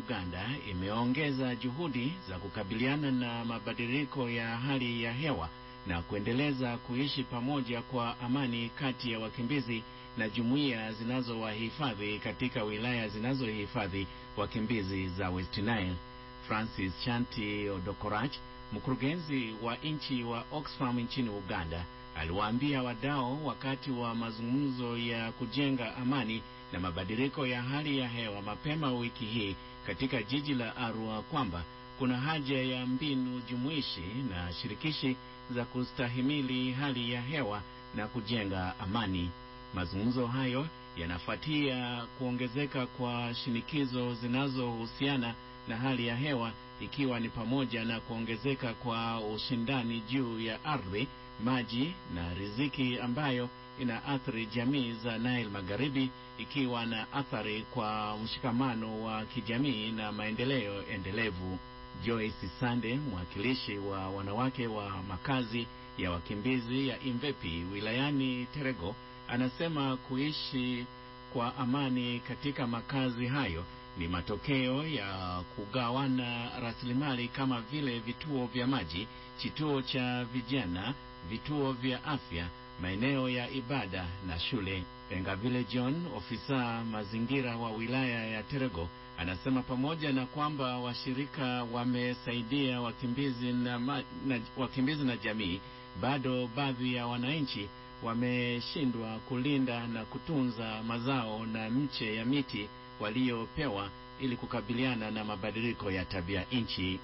Uganda imeongeza juhudi za kukabiliana na mabadiliko ya hali ya hewa na kuendeleza kuishi pamoja kwa amani kati ya wakimbizi na jumuiya zinazowahifadhi katika wilaya zinazohifadhi wakimbizi za West Nile. Francis Chanti Odokorach, mkurugenzi wa nchi wa Oxfam nchini Uganda, aliwaambia wadau wakati wa mazungumzo ya kujenga amani na mabadiliko ya hali ya hewa mapema wiki hii katika jiji la Arua kwamba kuna haja ya mbinu jumuishi na shirikishi za kustahimili hali ya hewa na kujenga amani. Mazungumzo hayo yanafuatia kuongezeka kwa shinikizo zinazohusiana na hali ya hewa ikiwa ni pamoja na kuongezeka kwa ushindani juu ya ardhi, maji na riziki ambayo inaathiri jamii za Nile Magharibi ikiwa na athari kwa mshikamano wa kijamii na maendeleo endelevu. Joyce Sande, mwakilishi wa wanawake wa makazi ya wakimbizi ya Imvepi wilayani Terego, anasema kuishi kwa amani katika makazi hayo ni matokeo ya kugawana rasilimali kama vile vituo vya maji, kituo cha vijana, vituo vya afya, maeneo ya ibada na shule. Engavile John, ofisa mazingira wa wilaya ya Terego, anasema pamoja na kwamba washirika wamesaidia wakimbizi na, ma, na, wakimbizi na jamii, bado baadhi ya wananchi wameshindwa kulinda na kutunza mazao na mche ya miti waliopewa ili kukabiliana na mabadiliko ya tabia nchi.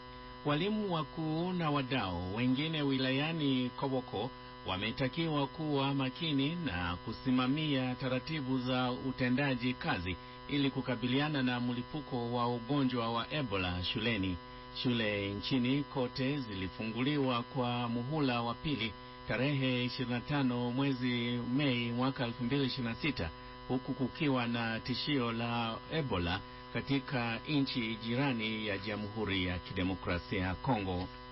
Walimu wakuu na wadau wengine wilayani Koboko wametakiwa kuwa makini na kusimamia taratibu za utendaji kazi ili kukabiliana na mlipuko wa ugonjwa wa Ebola shuleni. Shule nchini kote zilifunguliwa kwa muhula wa pili tarehe 25 mwezi Mei mwaka 2026 huku kukiwa na tishio la Ebola katika nchi jirani ya Jamhuri ya Kidemokrasia ya Kongo.